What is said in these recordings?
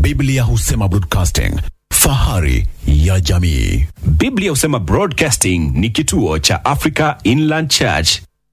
Biblia husema broadcasting, fahari ya jamii. Biblia husema Broadcasting ni kituo cha Africa Inland Church.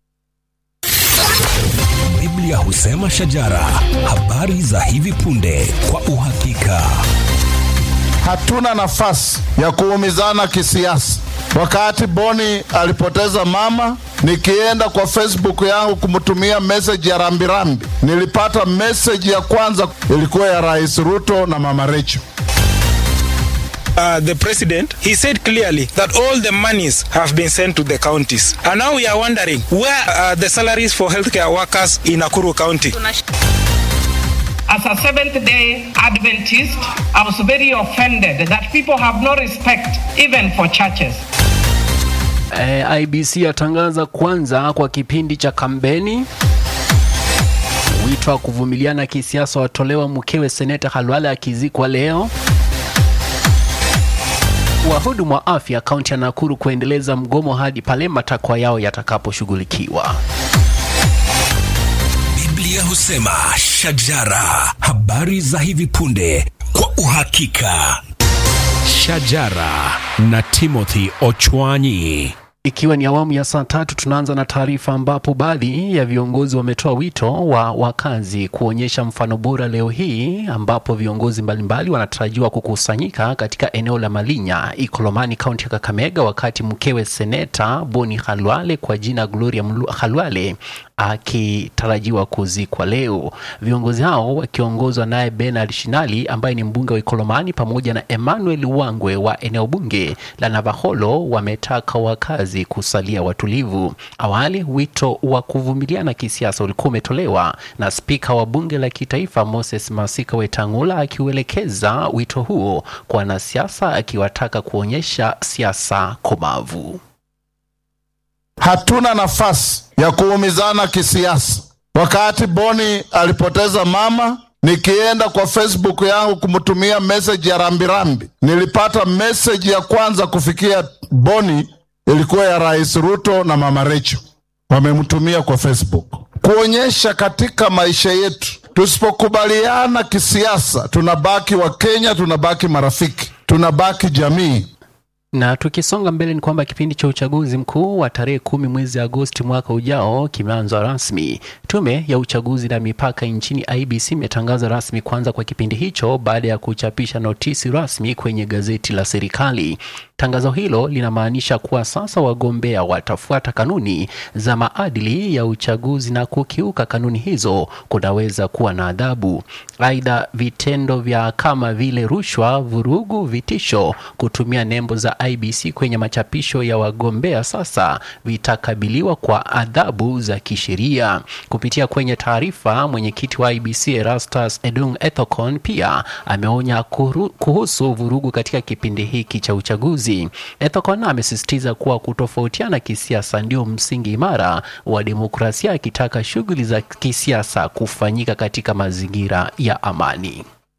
Biblia husema shajara, habari za hivi punde kwa uhakika. Hatuna nafasi ya kuumizana kisiasa. Wakati Boni alipoteza mama, nikienda kwa Facebook yangu kumtumia message ya rambirambi, nilipata message ya kwanza ilikuwa ya Rais Ruto na Mama Rachel. uh, the president, he said clearly that all the monies have been sent to the counties. And now we are wondering where are the salaries for healthcare workers in Nakuru County? As a Seventh day Adventist, I was very offended that people have no respect even for churches. Eh, IBC yatangaza kwanza kwa kipindi cha kampeni. Wito wa kuvumiliana kisiasa watolewa mkewe seneta Halwale akizikwa leo. Wahudumu wa afya kaunti ya Nakuru kuendeleza mgomo hadi pale matakwa yao yatakaposhughulikiwa. Biblia husema shajara, habari za hivi punde kwa uhakika. Shajara na Timothy Ochwanyi. Ikiwa ni awamu ya saa tatu, tunaanza na taarifa ambapo baadhi ya viongozi wametoa wito wa wakazi kuonyesha mfano bora leo hii, ambapo viongozi mbalimbali wanatarajiwa kukusanyika katika eneo la Malinya, Ikolomani, kaunti ya Kakamega, wakati mkewe seneta Boni Halwale kwa jina Gloria Mlu- Halwale akitarajiwa kuzikwa leo. Viongozi hao wakiongozwa naye Bernard Shinali ambaye ni mbunge wa Ikolomani pamoja na Emmanuel Wangwe wa eneo bunge la Navaholo wametaka wakazi kusalia watulivu. Awali wito wa kuvumiliana kisiasa ulikuwa umetolewa na spika wa bunge la kitaifa Moses Masika Wetangula akiuelekeza wito huo kwa wanasiasa akiwataka kuonyesha siasa komavu. Hatuna nafasi ya kuumizana kisiasa. Wakati Boni alipoteza mama, nikienda kwa Facebook yangu kumtumia message ya rambirambi, nilipata message ya kwanza kufikia Boni ilikuwa ya Rais Ruto na Mama Rachel, wamemtumia kwa Facebook kuonyesha katika maisha yetu, tusipokubaliana kisiasa, tunabaki wa Kenya, tunabaki marafiki, tunabaki jamii. Na tukisonga mbele ni kwamba kipindi cha uchaguzi mkuu wa tarehe kumi mwezi Agosti mwaka ujao kimeanza rasmi. Tume ya uchaguzi na mipaka nchini IBC imetangaza rasmi kuanza kwa kipindi hicho baada ya kuchapisha notisi rasmi kwenye gazeti la serikali. Tangazo hilo linamaanisha kuwa sasa wagombea watafuata kanuni za maadili ya uchaguzi na kukiuka kanuni hizo kunaweza kuwa na adhabu. Aidha, vitendo vya kama vile rushwa, vurugu, vitisho, kutumia nembo za IBC kwenye machapisho ya wagombea sasa vitakabiliwa kwa adhabu za kisheria. Kupitia kwenye taarifa, mwenyekiti wa IBC Erastus Edung Ethocon pia ameonya kuru- kuhusu vurugu katika kipindi hiki cha uchaguzi. Ethocon amesisitiza kuwa kutofautiana kisiasa ndio msingi imara wa demokrasia, akitaka shughuli za kisiasa kufanyika katika mazingira ya amani.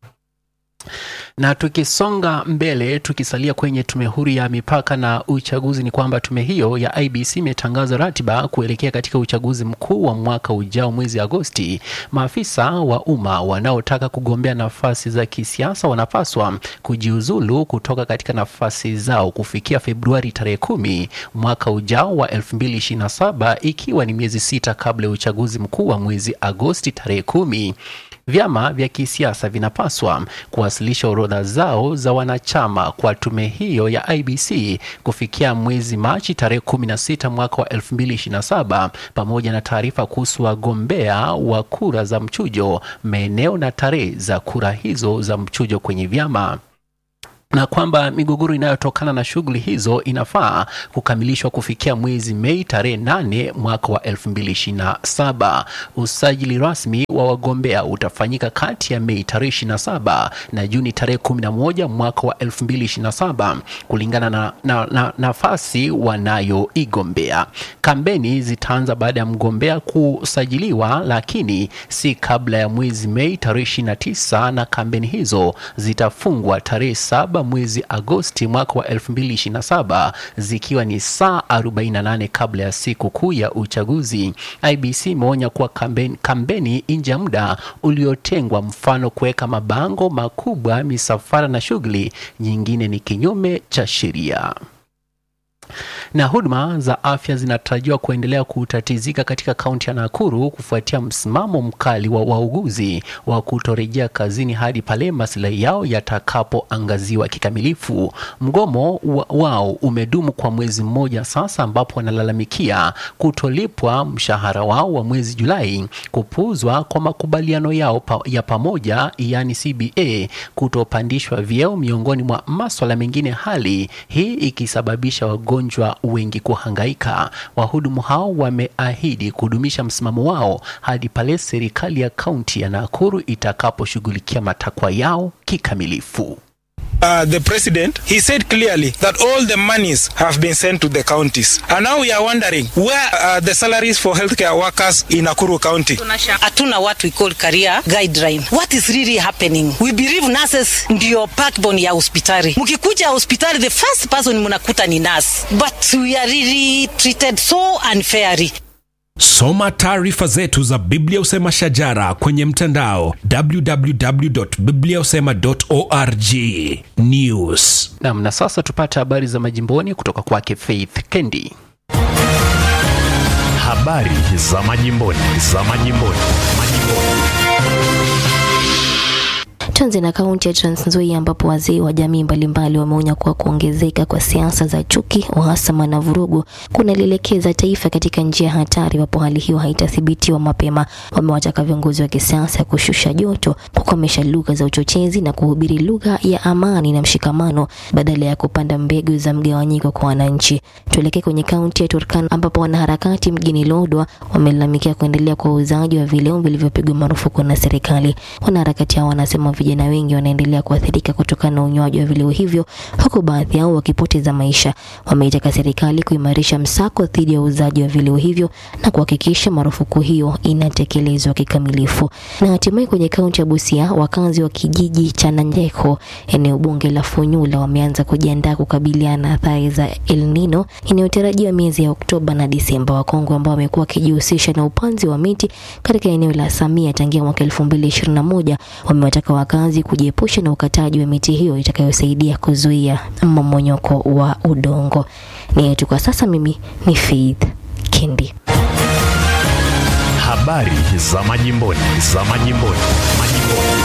Na tukisonga mbele, tukisalia kwenye tume huru ya mipaka na uchaguzi, ni kwamba tume hiyo ya IBC imetangaza ratiba kuelekea katika uchaguzi mkuu wa mwaka ujao mwezi Agosti. Maafisa wa umma wanaotaka kugombea nafasi za kisiasa wanapaswa kujiuzulu kutoka katika nafasi zao kufikia Februari tarehe kumi mwaka ujao wa 2027 ikiwa ni miezi sita kabla ya uchaguzi mkuu wa mwezi Agosti tarehe kumi. Vyama vya kisiasa vinapaswa kuwasilisha orodha zao za wanachama kwa tume hiyo ya IBC kufikia mwezi Machi tarehe 16 mwaka wa 2027 pamoja na taarifa kuhusu wagombea wa kura za mchujo, maeneo na tarehe za kura hizo za mchujo kwenye vyama na kwamba migogoro inayotokana na shughuli hizo inafaa kukamilishwa kufikia mwezi Mei tarehe 8 mwaka wa 2027. Usajili rasmi wa wagombea utafanyika kati ya Mei tarehe 27 na Juni tarehe 11 mwaka wa 2027 kulingana na, na, na nafasi wanayoigombea. Kampeni zitaanza baada ya mgombea kusajiliwa, lakini si kabla ya mwezi Mei tarehe 29 na kampeni hizo zitafungwa tarehe 7 saba mwezi Agosti mwaka wa 2027 zikiwa ni saa 48 kabla ya siku kuu ya uchaguzi. IBC imeonya kuwa kampeni, kampeni nje ya muda uliotengwa, mfano kuweka mabango makubwa, misafara na shughuli nyingine, ni kinyume cha sheria na huduma za afya zinatarajiwa kuendelea kutatizika katika kaunti ya Nakuru kufuatia msimamo mkali wa wauguzi wa kutorejea kazini hadi pale maslahi yao yatakapoangaziwa kikamilifu. Mgomo wa, wao umedumu kwa mwezi mmoja sasa, ambapo wanalalamikia kutolipwa mshahara wao wa mwezi Julai, kupuuzwa kwa makubaliano yao pa, ya pamoja yani CBA, kutopandishwa vyeo, miongoni mwa maswala mengine, hali hii ikisababisha wagonjwa wengi kuhangaika. Wahudumu hao wameahidi kudumisha msimamo wao hadi pale serikali ya kaunti ya Nakuru itakaposhughulikia matakwa yao kikamilifu. Uh, the president, he said clearly that all the monies have been sent to the counties. And now we are wondering where are the salaries for healthcare workers in Nakuru County? hatuna what we call career guideline what is really happening we believe nurses ndio backbone ya hospitali mkikuja hospitali the first person mnakuta ni nurse but we are really treated so unfairly Soma taarifa zetu za Biblia Usema Shajara kwenye mtandao www.bibliausema.org. News. Nam, na sasa tupate habari za majimboni kutoka kwake Faith Kendi. Habari za majimboni, za majimboni, majimboni. Tuanze na kaunti ya Trans Nzoia ambapo wazee wa jamii mbalimbali wameonya kuwa kuongezeka kwa siasa za chuki, uhasama na vurugu kunalielekeza taifa katika njia hatari iwapo hali hiyo haitathibitiwa mapema. Wamewataka viongozi wa kisiasa kushusha joto, kukomesha lugha za uchochezi na kuhubiri lugha ya amani na mshikamano badala ya kupanda mbegu za mgawanyiko kwa wananchi. Tuelekee kwenye kaunti ya Turkana ambapo wanaharakati mjini Lodwar wamelalamikia kuendelea kwa uuzaji wa vileo vilivyopigwa marufuku na serikali. Wanaharakati hao wanasema vijana wengi wanaendelea kuathirika kutokana na unywaji wa vileo hivyo, huku baadhi yao wakipoteza maisha. Wameitaka serikali kuimarisha msako dhidi ya uuzaji wa vileo hivyo na kuhakikisha marufuku hiyo inatekelezwa kikamilifu. Na hatimaye kwenye kaunti ya Busia, wakazi wa kijiji cha Nanjeko, eneo bunge la Funyula, wameanza kujiandaa kukabiliana na athari za El Nino inayotarajiwa miezi ya Oktoba na Disemba. Wakongwe ambao wamekuwa wakijihusisha na upanzi wa miti katika eneo la Samia tangia mwaka 2021 wamewataka wakazi kujiepusha na ukataji wa miti hiyo itakayosaidia kuzuia mmomonyoko wa udongo. Ni yetu kwa sasa. Mimi ni Faith Kendi. Habari za majimboni, za majimboni, majimboni.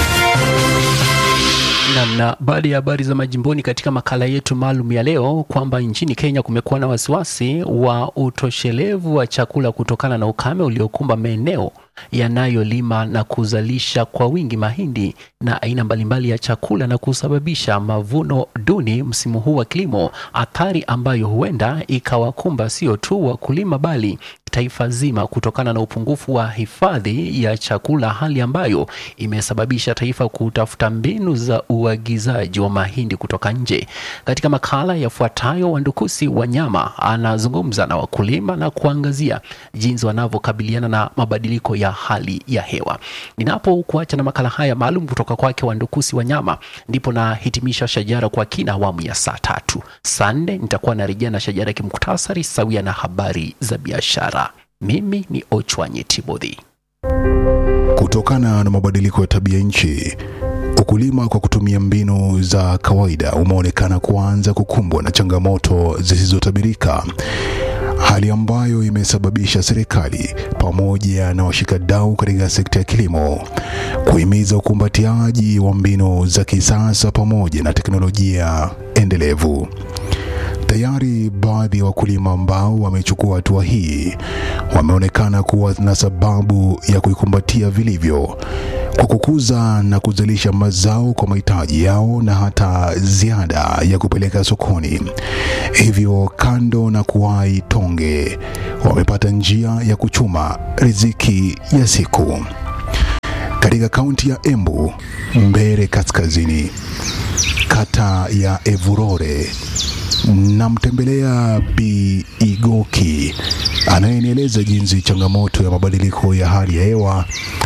Namna baada ya habari za majimboni katika makala yetu maalum ya leo kwamba nchini Kenya kumekuwa na wasiwasi wa utoshelevu wa chakula kutokana na ukame uliokumba maeneo yanayolima na kuzalisha kwa wingi mahindi na aina mbalimbali ya chakula na kusababisha mavuno duni msimu huu wa kilimo, athari ambayo huenda ikawakumba sio tu wakulima bali taifa zima kutokana na upungufu wa hifadhi ya chakula, hali ambayo imesababisha taifa kutafuta mbinu za uagizaji wa mahindi kutoka nje. Katika makala yafuatayo, Wandukusi Wanyama anazungumza na wakulima na kuangazia jinsi wanavyokabiliana na mabadiliko ya hali ya hewa. Ninapokuacha na makala haya maalum kutoka kwake Wandukusi Wanyama, ndipo nahitimisha Shajara kwa kina awamu ya saa tatu. Saa nne nitakuwa narejea na Shajara kimuktasari sawia na habari za biashara. Mimi ni Ochwanye Timothy. Kutokana na mabadiliko ya tabia nchi, ukulima kwa kutumia mbinu za kawaida umeonekana kuanza kukumbwa na changamoto zisizotabirika, hali ambayo imesababisha serikali pamoja na washikadau katika sekta ya kilimo kuhimiza ukumbatiaji wa mbinu za kisasa pamoja na teknolojia endelevu. Tayari baadhi ya wakulima ambao wamechukua hatua hii wameonekana kuwa na sababu ya kuikumbatia vilivyo kwa kukuza na kuzalisha mazao kwa mahitaji yao na hata ziada ya kupeleka sokoni. Hivyo, kando na kuwahi tonge, wamepata njia ya kuchuma riziki ya siku. Katika kaunti ya Embu, Mbere Kaskazini, kata ya Evurore, namtembelea Bi Igoki anayenieleza jinsi changamoto ya mabadiliko ya hali ya hewa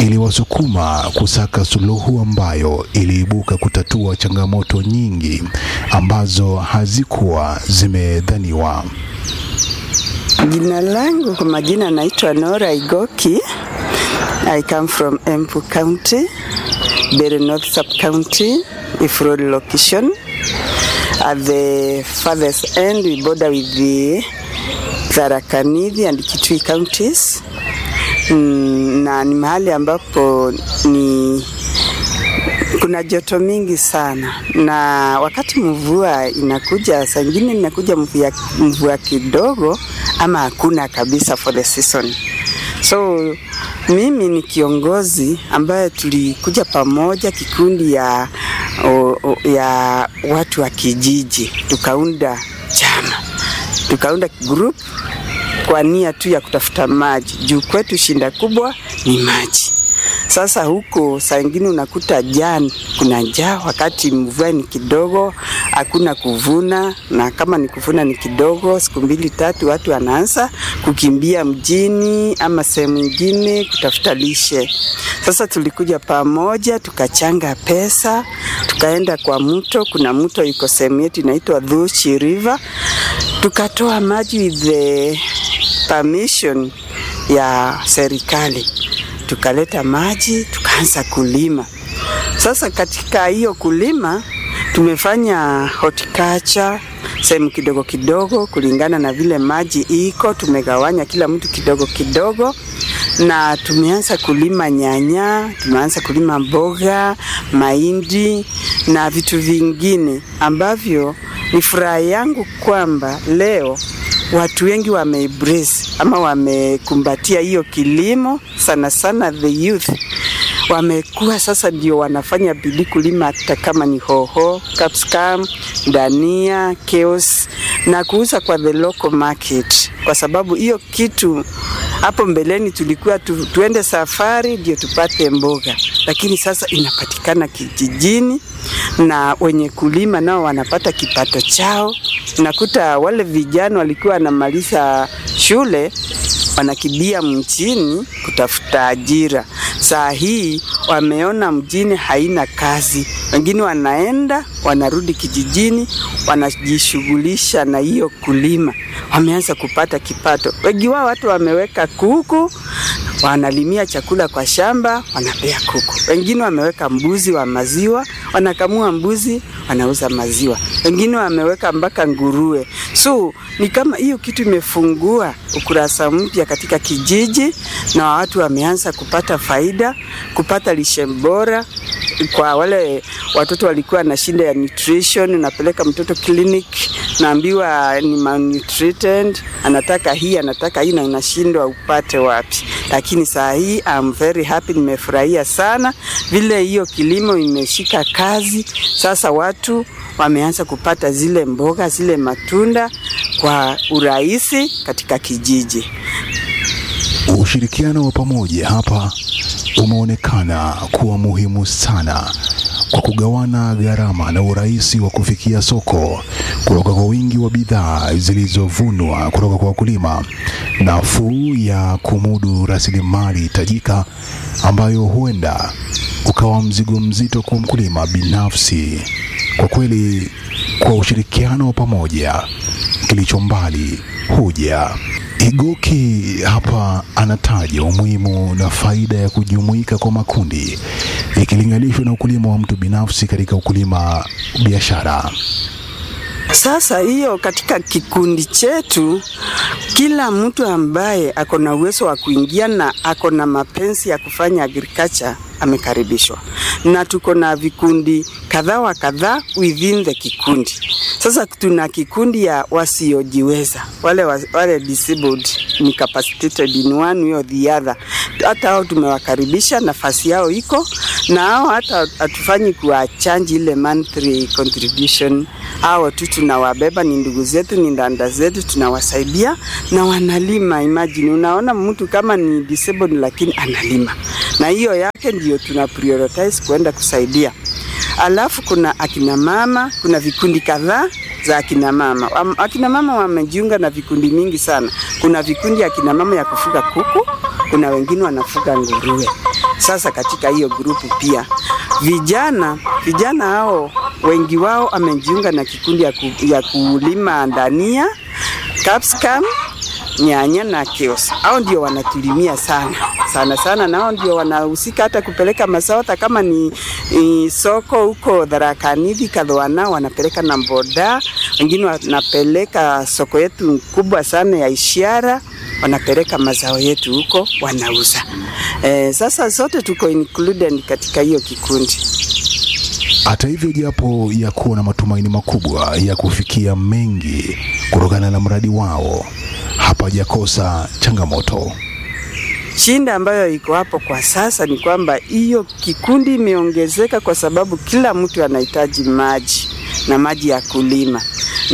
iliwasukuma kusaka suluhu ambayo iliibuka kutatua changamoto nyingi ambazo hazikuwa zimedhaniwa. Jina langu kwa majina naitwa Nora Igoki. I come from Embu County, Bere North Sub County, Ifrod location. At the farthest end we border with the Tharaka Nithi and Kitui counties. Mm, na ni mahali ambapo ni kuna joto mingi sana, na wakati mvua inakuja, saa ingine inakuja mvua, mvua kidogo ama hakuna kabisa for the season. So mimi ni kiongozi ambaye tulikuja pamoja kikundi ya, o, o, ya watu wa kijiji tukaunda chama tukaunda group kwa nia tu ya kutafuta maji juu kwetu shinda kubwa ni maji. Sasa huko saa ingine unakuta jani, kuna njaa, wakati mvua ni kidogo, hakuna kuvuna, na kama ni kuvuna ni kidogo, siku mbili tatu, watu wanaanza kukimbia mjini ama sehemu ingine kutafuta lishe. Sasa tulikuja pamoja, tukachanga pesa, tukaenda kwa mto. Kuna mto iko sehemu yetu inaitwa Dhuchi River, tukatoa maji with the permission ya serikali tukaleta maji tukaanza kulima. Sasa katika hiyo kulima tumefanya horticulture sehemu kidogo kidogo, kulingana na vile maji iko, tumegawanya kila mtu kidogo kidogo, na tumeanza kulima nyanya, tumeanza kulima mboga, mahindi na vitu vingine ambavyo ni furaha yangu kwamba leo watu wengi wameembrace ama wamekumbatia hiyo kilimo, sana sana the youth wamekuwa sasa ndio wanafanya bidii kulima, hata kama ni hoho, capsicum, dania, chaos na kuuza kwa the local market, kwa sababu hiyo kitu hapo mbeleni tulikuwa tu, tuende safari ndio tupate mboga, lakini sasa inapatikana kijijini na wenye kulima nao wanapata kipato chao. Unakuta wale vijana walikuwa wanamaliza shule wanakibia mjini kutafuta ajira. Saa hii wameona mjini haina kazi, wengine wanaenda wanarudi kijijini, wanajishughulisha na hiyo kulima, wameanza kupata kipato. Wengi wao watu wameweka kuku wanalimia chakula kwa shamba, wanapea kuku. Wengine wameweka mbuzi wa maziwa, wanakamua mbuzi, wanauza maziwa. Wengine wameweka mpaka nguruwe. So ni kama hiyo kitu imefungua ukurasa mpya katika kijiji, na watu wameanza kupata faida, kupata lishe bora kwa wale watoto walikuwa na shida ya nutrition, unapeleka mtoto clinic, naambiwa ni malnutrited, anataka hii anataka hii, na unashindwa upate wapi. Lakini saa hii I'm very happy, nimefurahia sana vile hiyo kilimo imeshika kazi. Sasa watu wameanza kupata zile mboga zile matunda kwa urahisi katika kijiji. Ushirikiano wa pamoja hapa umeonekana kuwa muhimu sana kwa kugawana gharama na urahisi wa kufikia soko kutoka kwa wingi wa bidhaa zilizovunwa kutoka kwa wakulima, nafuu ya kumudu rasilimali tajika ambayo huenda ukawa mzigo mzito kwa mkulima binafsi. Kwa kweli, kwa ushirikiano wa pamoja, kilicho mbali huja. Igoki hapa anataja umuhimu na faida ya kujumuika kwa makundi ikilinganishwa na ukulima wa mtu binafsi katika ukulima biashara. Sasa hiyo katika kikundi chetu, kila mtu ambaye ako na uwezo wa kuingia na ako na mapenzi ya kufanya agriculture amekaribishwa, na tuko na vikundi kadhaa wa kadhaa within the kikundi. Sasa tuna kikundi ya wasiojiweza, wale, wa- wale disabled incapacitated in one way or the other. Hata hao tumewakaribisha, nafasi yao iko na hao, hata hatufanyi kuwachanji ile monthly contribution. Hao tu tunawabeba, ni ndugu zetu, ni ndanda zetu, tunawasaidia na wanalima. Imagine, unaona mtu kama ni disabled lakini analima, na hiyo yake ndio tuna prioritize kwenda kusaidia. Alafu kuna akina mama, kuna vikundi kadhaa za akina mama. Am- Akina mama wamejiunga na vikundi mingi sana. Kuna vikundi ya akina mama ya kufuga kuku, kuna wengine wanafuga nguruwe. sasa katika hiyo grupu pia vijana vijana hao wengi wao amejiunga na kikundi ya, ku, ya kulima dania capsicum nyanya na kios. Hao ndio wanatulimia sana sana sana, nao ndio wanahusika hata kupeleka mazao, hata kama ni, ni soko huko Tharakanithi Kadhoana, wanapeleka na boda, wengine wanapeleka soko yetu kubwa sana ya Ishara, wanapeleka mazao yetu huko wanauza. Eh, sasa sote tuko included katika hiyo kikundi. Hata hivyo, japo ya kuwa na matumaini makubwa ya kufikia mengi kutokana na mradi wao, hapajakosa changamoto. Shinda ambayo iko hapo kwa sasa ni kwamba hiyo kikundi imeongezeka kwa sababu kila mtu anahitaji maji na maji ya kulima,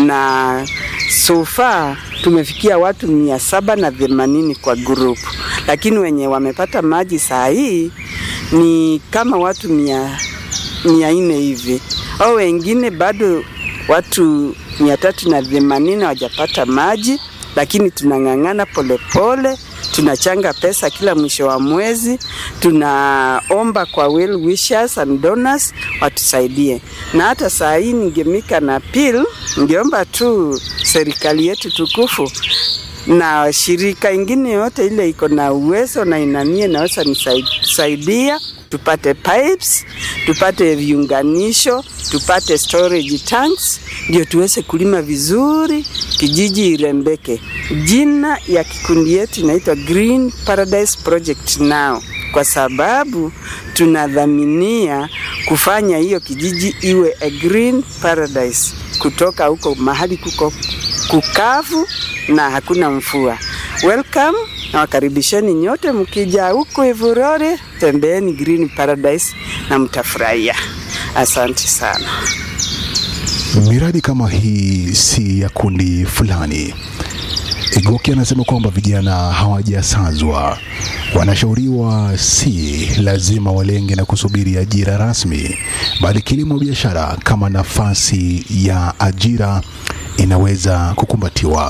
na so far tumefikia watu mia saba na themanini kwa grupu, lakini wenye wamepata maji saa hii ni kama watu mia, mia nne hivi, au wengine bado watu mia tatu na themanini hawajapata maji, lakini tunang'ang'ana polepole tunachanga pesa kila mwisho wa mwezi, tunaomba kwa well wishers and donors watusaidie. Na hata saa hii ningemika na pil, ningeomba tu serikali yetu tukufu na shirika ingine yote ile iko na uwezo na inanie naweza nisaidia tupate pipes, tupate viunganisho, tupate storage tanks, ndio tuweze kulima vizuri, kijiji irembeke. Jina ya kikundi yetu inaitwa Green Paradise Project now kwa sababu tunadhaminia kufanya hiyo kijiji iwe a green paradise, kutoka huko mahali kuko kukavu na hakuna mvua. Welcome na wakaribisheni nyote, mkija huku Ivurore, tembeeni Green Paradise na mtafurahia. Asante sana. Miradi kama hii si ya kundi fulani. Igoki anasema kwamba vijana hawajasazwa, wanashauriwa si lazima walenge na kusubiri ajira rasmi, bali kilimo biashara kama nafasi ya ajira inaweza kukumbatiwa.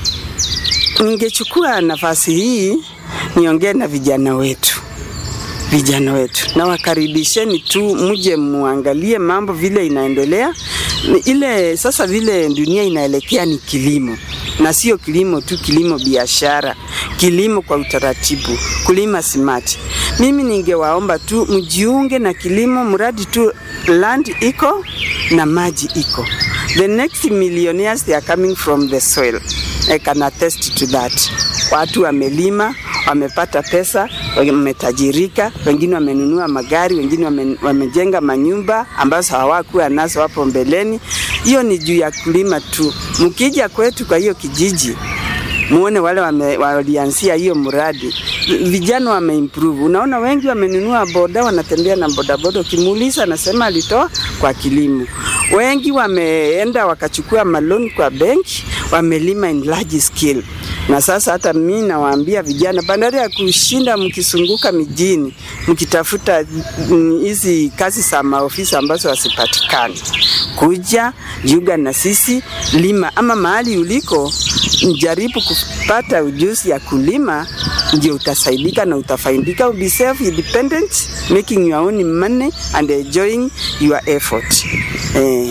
Ningechukua nafasi hii niongee na vijana wetu vijana wetu na wakaribisheni tu mje muangalie mambo vile inaendelea ile sasa vile dunia inaelekea ni kilimo na sio kilimo tu kilimo biashara kilimo kwa utaratibu kulima smart mimi ningewaomba tu mjiunge na kilimo mradi tu land iko na maji iko the next millionaires they are coming from the soil I can attest to that watu wamelima wamepata pesa, wametajirika, wengine wamenunua magari, wengine wame, wamejenga manyumba ambazo hawakuwa nazo hapo mbeleni. Hiyo ni juu ya kulima tu. Mkija kwetu kwa hiyo kijiji muone wale wame, walianzia hiyo mradi, vijana wameimprove. Unaona wengi wamenunua boda, wanatembea na bodaboda, ukimuuliza anasema alitoa kwa kilimo. Wengi wameenda wakachukua maloni kwa benki, wamelima in large scale na sasa hata mimi nawaambia vijana, bandari ya kushinda mkisunguka mijini mkitafuta hizi kazi za maofisi ambazo wasipatikani, kuja jiunga na sisi, lima ama mahali uliko, jaribu kupata ujuzi ya kulima, ndio utasaidika na utafaidika, be self independent, making your own money and enjoying your effort eh.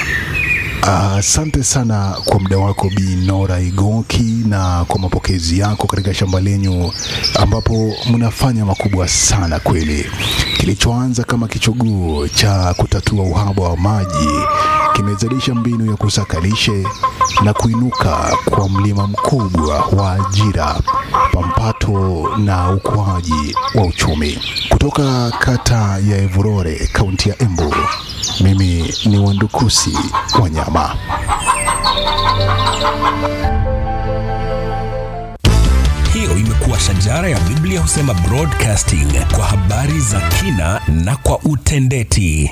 Asante uh, sana kwa muda wako Bi Nora Igoki na kwa mapokezi yako katika shamba lenyu ambapo mnafanya makubwa sana kweli. Kilichoanza kama kichuguu cha kutatua uhaba wa maji kimezalisha mbinu ya kusaka lishe na kuinuka kwa mlima mkubwa wa ajira, pampato na ukuaji wa uchumi. Kutoka kata ya Evurore, kaunti ya Embu, mimi ni Wandukusi Wanyama. Hiyo imekuwa shajara ya Biblia husema broadcasting kwa habari za kina na kwa utendeti.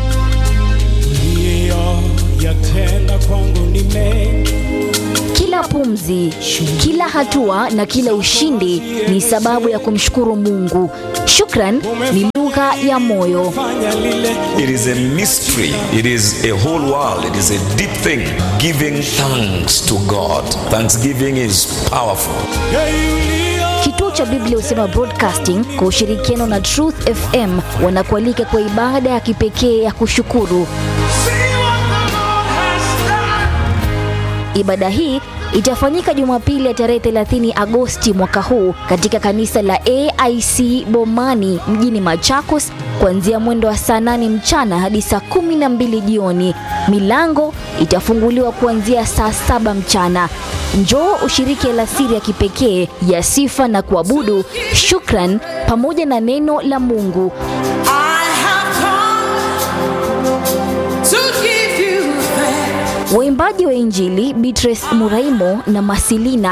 yatenda kwangu ni mengi Kila pumzi, kila hatua na kila ushindi ni sababu ya kumshukuru Mungu. Shukran ni lugha ya moyo. It is a mystery. It is a whole world. It is a deep thing. Giving thanks to God. Thanksgiving is powerful. Kituo cha Biblia Husema Broadcasting kwa ushirikiano na Truth FM wanakualika kwa ibada ya kipekee ya kushukuru. Ibada hii itafanyika Jumapili ya tarehe 30 Agosti mwaka huu katika kanisa la AIC Bomani mjini Machakos kuanzia mwendo wa saa 8 mchana hadi saa 12 jioni. Milango itafunguliwa kuanzia saa saba mchana. Njoo ushiriki alasiri ya kipekee ya sifa na kuabudu, shukran pamoja na neno la Mungu. Waimbaji wa Injili Beatrice Muraimo na Masilina